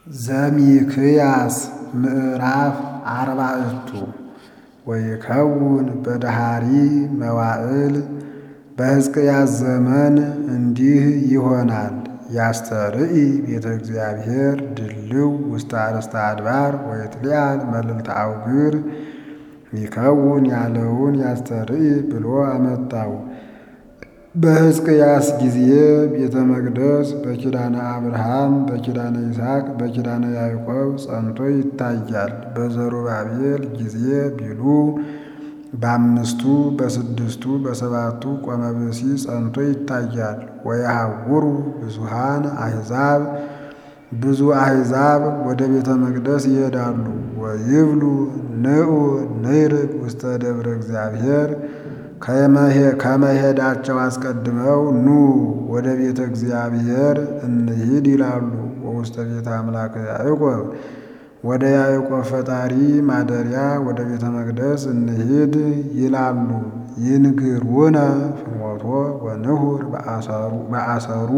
ዘሚክያስ ምዕራፍ አርባዕቱ ወይከውን በደሃሪ መዋዕል በሕዝቅያስ ዘመን እንዲህ ይሆናል። ያስተርኢ ቤተ እግዚአብሔር ድልው ውስተ አርእስተ አድባር ወይትሊአል መልዕልተ አውግር ይከውን ያለውን ያስተርኢ ብሎ አመጣው። በሕዝቅያስ ጊዜ ቤተ መቅደስ በኪዳነ አብርሃም፣ በኪዳነ ይስሐቅ፣ በኪዳነ ያዕቆብ ጸንቶ ይታያል። በዘሩባቤል ጊዜ ቢሉ በአምስቱ በስድስቱ በሰባቱ ቆመ ብእሲ ጸንቶ ይታያል። ወየሐውሩ ብዙሃን አሕዛብ ብዙ አሕዛብ ወደ ቤተ መቅደስ ይሄዳሉ። ወይብሉ ንዑ ንዕርግ ውስተ ደብረ እግዚአብሔር ከመሄዳቸው አስቀድመው ኑ ወደ ቤተ እግዚአብሔር እንሂድ ይላሉ። ወውስተ ቤተ አምላከ ያዕቆብ ወደ ያዕቆብ ፈጣሪ ማደሪያ ወደ ቤተ መቅደስ እንሂድ ይላሉ። ይንግሩነ ፍኖቶ ወንሁር በአሰሩ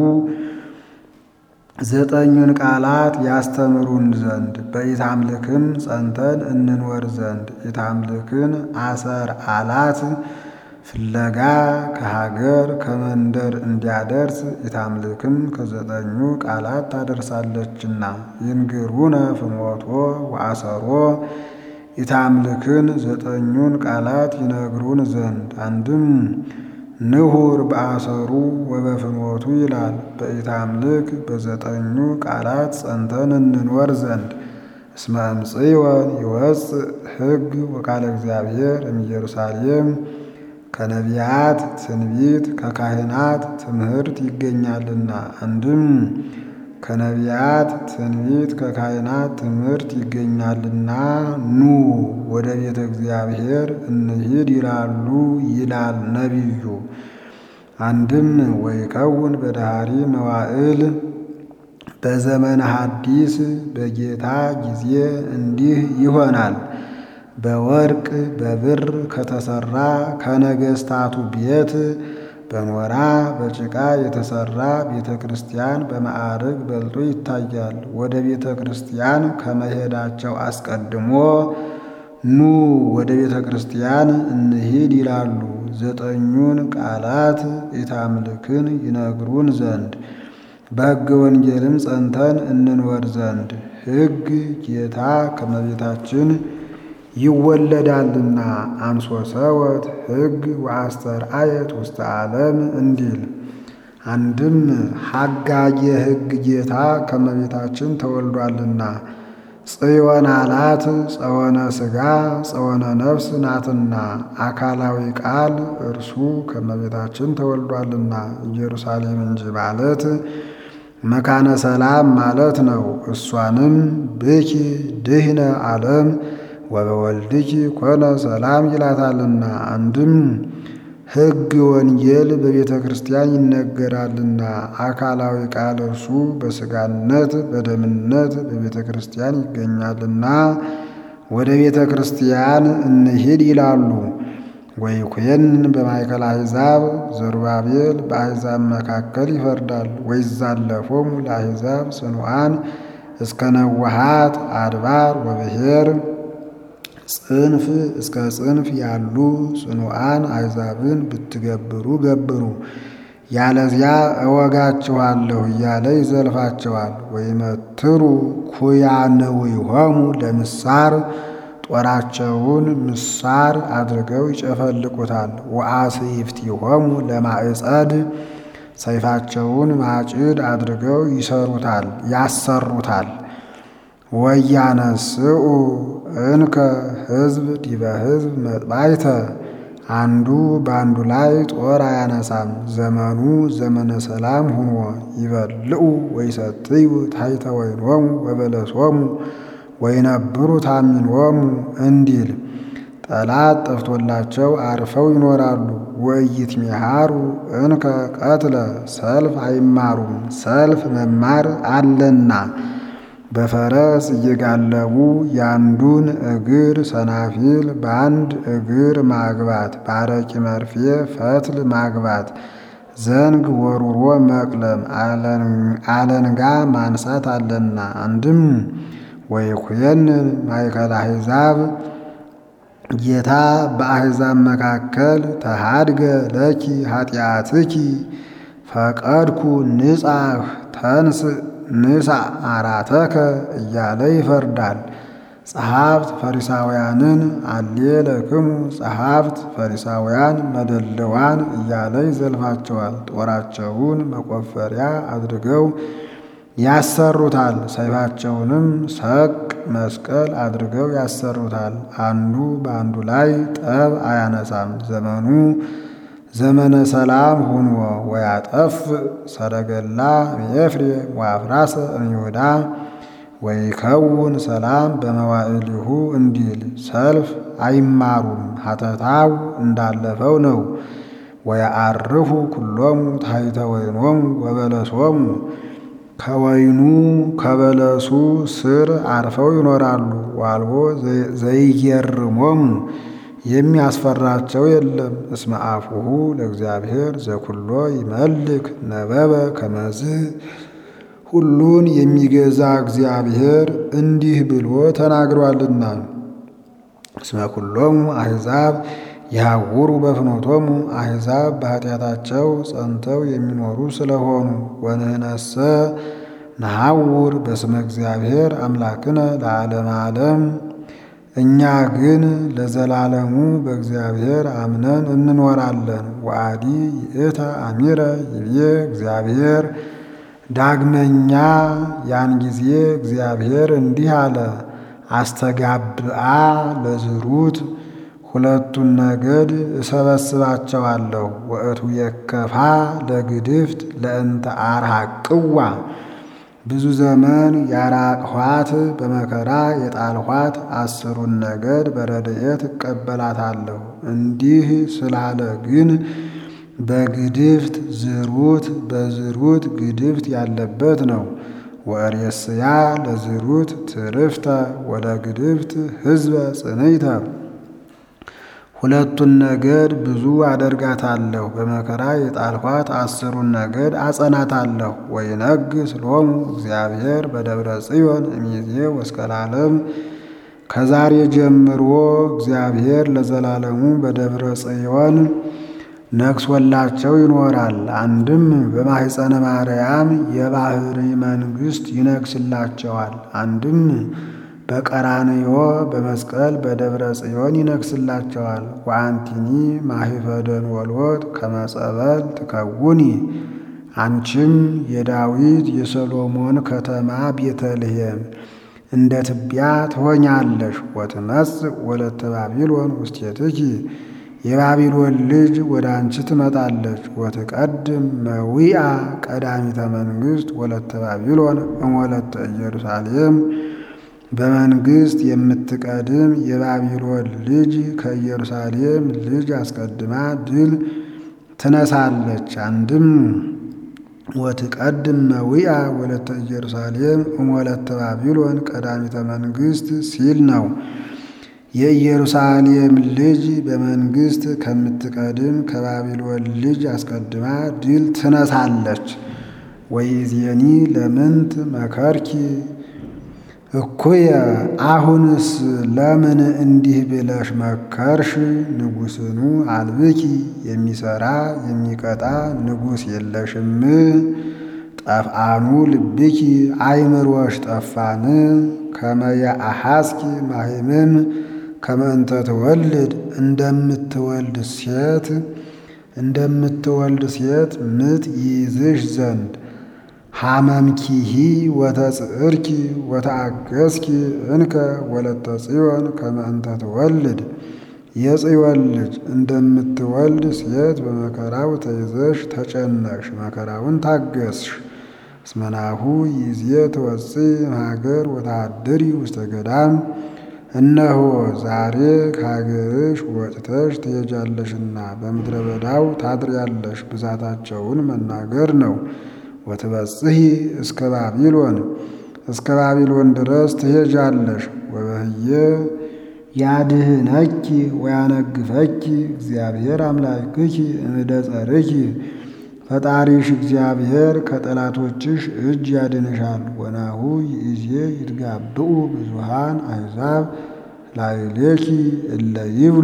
ዘጠኙን ቃላት ያስተምሩን ዘንድ በኢታምልክም ጸንተን እንኖር ዘንድ ኢታምልክን አሰር አላት ፍለጋ ከሀገር ከመንደር እንዲያደርስ ኢታምልክም ከዘጠኙ ቃላት ታደርሳለችና። ይንግሩነ ፍኖቶ ወአሰሮ ኢታምልክን ዘጠኙን ቃላት ይነግሩን ዘንድ አንድም ንሁር በአሰሩ ወበፍኖቱ ይላል። በኢታምልክ በዘጠኙ ቃላት ጸንተን እንኖር ዘንድ እስመ እምጽዮን ይወፅእ ሕግ ወቃለ እግዚአብሔር እምኢየሩሳሌም ከነቢያት ትንቢት ከካህናት ትምህርት ይገኛልና። አንድም ከነቢያት ትንቢት ከካህናት ትምህርት ይገኛልና ኑ ወደ ቤተ እግዚአብሔር እንሂድ ይላሉ ይላል ነቢዩ። አንድም ወይከውን በደሃሪ መዋዕል በዘመነ ሐዲስ በጌታ ጊዜ እንዲህ ይሆናል። በወርቅ በብር ከተሰራ ከነገስታቱ ቤት በኖራ በጭቃ የተሰራ ቤተ ክርስቲያን በማዕርግ በልጦ ይታያል። ወደ ቤተ ክርስቲያን ከመሄዳቸው አስቀድሞ ኑ ወደ ቤተ ክርስቲያን እንሂድ ይላሉ። ዘጠኙን ቃላት ኢታምልክን ይነግሩን ዘንድ በሕገ ወንጌልም ጸንተን እንኖር ዘንድ ሕግ ጌታ ከመቤታችን ይወለዳልና አንሶ ሰወት ሕግ ወአስተርአየት ውስተ ዓለም እንዲል። አንድም ሐጋየ ሕግ ጌታ ከመቤታችን ተወልዷልና ጽዮን አላት ጸወነ ሥጋ ጸወነ ነፍስ ናትና አካላዊ ቃል እርሱ ከመቤታችን ተወልዷልና ኢየሩሳሌም እንጂ ማለት መካነ ሰላም ማለት ነው። እሷንም ብኪ ድህነ ዓለም ወበወልድኪ ኮነ ሰላም ይላታልና። አንድም ሕግ ወንጌል በቤተ ክርስቲያን ይነገራልና አካላዊ ቃል እርሱ በሥጋነት በደምነት በቤተ ክርስቲያን ይገኛልና ወደ ቤተ ክርስቲያን እንሂድ ይላሉ። ወይኩየን በማእከል አሕዛብ ዘሩባቤል በአሕዛብ መካከል ይፈርዳል። ወይዛለፎሙ ለአሕዛብ ጽኑዓን እስከ ነዋሃት አድባር ወብሔር ጽንፍ እስከ ጽንፍ ያሉ ጽኑዓን አሕዛብን ብትገብሩ ገብሩ፣ ያለዚያ እወጋችኋለሁ እያለ ይዘልፋቸዋል። ወይመትሩ ኩያንዊሆሙ ለምሳር ጦራቸውን ምሳር አድርገው ይጨፈልቁታል። ወአስይፍቲሆሙ ለማዕጸድ ሰይፋቸውን ማጭድ አድርገው ይሰሩታል ያሰሩታል። ወያነስኡ እንከ ሕዝብ ዲበ ሕዝብ መጥባይተ አንዱ በአንዱ ላይ ጦር አያነሳም። ዘመኑ ዘመነ ሰላም ሁኖ ይበልዑ ወይሰትዩ ታሕተ ወይኖሙ ወበለሶሙ ወይነብሩ ታሚኖሙ እንዲል ጠላት ጠፍቶላቸው አርፈው ይኖራሉ። ወኢይትሚሃሩ እንከ ቀትለ ሰልፍ አይማሩም፣ ሰልፍ መማር አለና በፈረስ እየጋለቡ ያንዱን እግር ሰናፊል በአንድ እግር ማግባት፣ በአረቂ መርፌ ፈትል ማግባት ዘንግ ወሩሮ መቅለም አለንጋ ማንሳት አለና። አንድም ወይኩየንን ማእከለ አሕዛብ ጌታ በአሕዛብ መካከል ተሃድገ ለኪ ኃጢአትኪ ፈቀድኩ ንጻህ ተንስ ንሳ አራተከ እያለ ይፈርዳል። ጸሐፍት ፈሪሳውያንን አሌ ለክሙ ጸሐፍት ፈሪሳውያን መደለዋን እያለ ይዘልፋቸዋል። ጦራቸውን መቆፈሪያ አድርገው ያሰሩታል። ሰይፋቸውንም ሰቅ መስቀል አድርገው ያሰሩታል። አንዱ በአንዱ ላይ ጠብ አያነሳም። ዘመኑ ዘመነ ሰላም ሁኖ ወያጠፍ ሰረገላ እምኤፍሬም ወአፍራሰ እምይሁዳ ወይከውን ሰላም በመዋዕሊሁ እንዲል ሰልፍ አይማሩም። ሀተታው እንዳለፈው ነው። ወያአርፉ ኩሎሙ ታሕተ ወይኖሙ ወበለሶሙ ከወይኑ ከበለሱ ስር አርፈው ይኖራሉ። ዋልቦ ዘይገርሞሙ የሚያስፈራቸው የለም። እስመ አፉሁ ለእግዚአብሔር ዘኩሎ ይመልክ ነበበ ከመዝ ሁሉን የሚገዛ እግዚአብሔር እንዲህ ብሎ ተናግሯልና። እስመ ኩሎሙ አሕዛብ ያውሩ በፍኖቶሙ አሕዛብ በኃጢአታቸው ጸንተው የሚኖሩ ስለሆኑ ወንህነሰ ነሐውር በስመ እግዚአብሔር አምላክነ ለዓለመ ዓለም እኛ ግን ለዘላለሙ በእግዚአብሔር አምነን እንኖራለን። ወአዲ ይእተ አሚረ ይብዬ እግዚአብሔር ዳግመኛ ያን ጊዜ እግዚአብሔር እንዲህ አለ፣ አስተጋብአ ለዝሩት ሁለቱን ነገድ እሰበስባቸዋለሁ። ወእቱ የከፋ ለግድፍት ለእንተ አርሃቅዋ ብዙ ዘመን ያራቅኋት በመከራ የጣልኋት አስሩን ነገድ በረድኤት እቀበላታለሁ። እንዲህ ስላለ ግን በግድፍት ዝሩት በዝሩት ግድፍት ያለበት ነው። ወእሬስያ ለዝሩት ትርፍተ ወደ ግድፍት ሕዝበ ጽንዕተ ሁለቱን ነገድ ብዙ አደርጋታለሁ። በመከራ የጣልኋት አስሩን ነገድ አጸናታለሁ። ወይነግስ ሎሙ እግዚአብሔር በደብረ ጽዮን እምይእዜ ወእስከ ለዓለም ከዛሬ ጀምሮ እግዚአብሔር ለዘላለሙ በደብረ ጽዮን ነግሶላቸው ይኖራል። አንድም በማኅፀነ ማርያም የባሕሪ መንግሥት ይነግስላቸዋል። አንድም በቀራንዮ በመስቀል በደብረ ጽዮን ይነግስላቸዋል። ወአንቲኒ ማሂፈደን ወልወት ከመጸበል ትከውኒ አንቺም የዳዊት የሰሎሞን ከተማ ቤተልሔም እንደ ትቢያ ትሆኛለሽ። ወትመጽእ ወለተ ባቢሎን ውስቴትኪ የባቢሎን ልጅ ወደ አንቺ ትመጣለች። ወትቀድም መዊአ ቀዳሚተ መንግሥት ወለተ ባቢሎን እምወለተ ኢየሩሳሌም በመንግሥት የምትቀድም የባቢሎን ልጅ ከኢየሩሳሌም ልጅ አስቀድማ ድል ትነሳለች። አንድም ወትቀድም መዊአ ወለተ ኢየሩሳሌም እምወለተ ባቢሎን ቀዳሚተ መንግሥት ሲል ነው። የኢየሩሳሌም ልጅ በመንግሥት ከምትቀድም ከባቢሎን ልጅ አስቀድማ ድል ትነሳለች። ወይዜኒ ለምንት መከርኪ እኩየ አሁንስ ለምን እንዲህ ብለሽ መከርሽ? ንጉሥኑ አልብኪ የሚሰራ የሚቀጣ ንጉሥ የለሽም? ጠፍአኑ ልብኪ አይምሮሽ ጠፋን? ከመየ አሐስኪ ማሂምን ከመእንተ ትወልድ እንደምትወልድ ሴት እንደምትወልድ ሴት ምጥ ይይዝሽ ዘንድ ሐመምኪሂ ወተጽዕርኪ ወተአገስኪ እንከ ወለተ ጽዮን ከመ እንተ ትወልድ የጽዮን ልጅ እንደምትወልድ ሴት በመከራው ተይዘሽ ተጨነቅሽ፣ መከራውን ታገስሽ። እስመናሁ ይዜ ትወፅእ እምሀገር ወተሃድሪ ውስተ ገዳም እነሆ ዛሬ ከሀገርሽ ወጥተሽ ትሄጃለሽና በምድረ በዳው ታድሪያለሽ። ብዛታቸውን መናገር ነው። ወትበጽሒ እስከ ባቢሎን እስከ ባቢሎን ድረስ ትሄጃለሽ። ወበህየ ያድህነኪ ወያነግፈኪ እግዚአብሔር አምላክኪ እምደ ጸርኪ ፈጣሪሽ እግዚአብሔር ከጠላቶችሽ እጅ ያድንሻል። ወናሁ ይእዜ ይትጋብኡ ብዙሃን አሕዛብ ላዕሌኪ እለ ይብሉ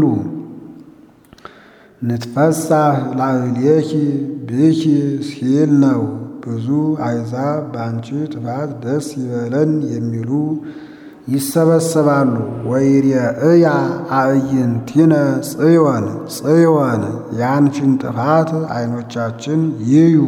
ንትፈሳህ ላዕሌኪ ብኪ ሲል ነው። ብዙ አሕዛብ በአንቺ ጥፋት ደስ ይበለን የሚሉ ይሰበሰባሉ። ወይሬእያ አዕይንቲነ ጽዮን ጽዮን ያንቺን ጥፋት ዓይኖቻችን ይዩ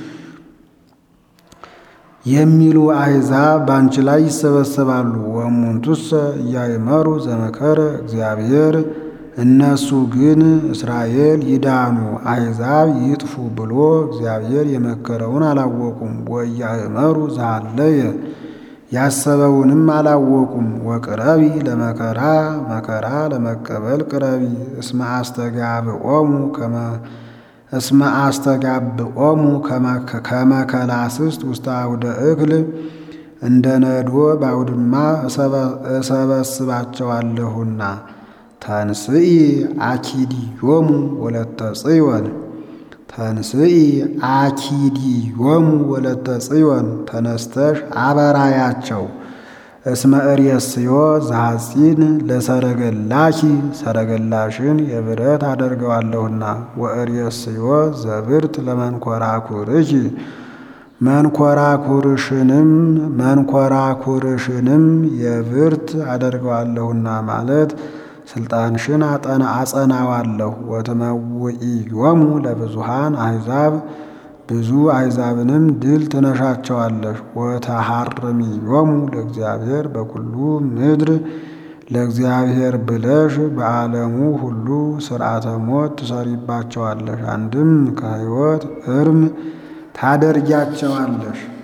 የሚሉ አሕዛብ በአንቺ ላይ ይሰበሰባሉ። ወእሙንቱሰ እያእመሩ ዘመከረ እግዚአብሔር እነሱ ግን እስራኤል ይዳኑ አሕዛብ ይጥፉ ብሎ እግዚአብሔር የመከረውን አላወቁም። ወእያእመሩ ዘሃለየ ያሰበውንም አላወቁም። ወቅረቢ ለመከራ መከራ ለመቀበል ቅረቢ እስመ አስተጋብኦሙ ከመ እስመ አስተጋብኦሙ ከመከላስስት ውስተ አውደ እክል እንደ ነዶ በአውድማ እሰበስባቸዋለሁና። ተንስኢ አኪዲዮሙ ወለተ ጽዮን ተንስኢ አኪዲዮሙ ወለተ ጽዮን ተነስተሽ አበራያቸው። እስመ እሬስዮ ዘሐጺን ለሰረገላኪ ሰረገላሽን የብረት አደርገዋለሁና። ወእሬስዮ ዘብርት ለመንኰራኵርኪ መንኰራኵርሽንም መንኰራኵርሽንም የብርት አደርገዋለሁና ማለት ስልጣንሽን አጸናዋለሁ። ወትመውኢዮሙ ለብዙሃን አሕዛብ ብዙ አሕዛብንም ድል ትነሻቸዋለሽ። ወተሐርሚዮሙ ለእግዚአብሔር በኩሉ ምድር ለእግዚአብሔር ብለሽ በዓለሙ ሁሉ ሥርዓተ ሞት ትሰሪባቸዋለሽ። አንድም ከሕይወት እርም ታደርጊያቸዋለሽ።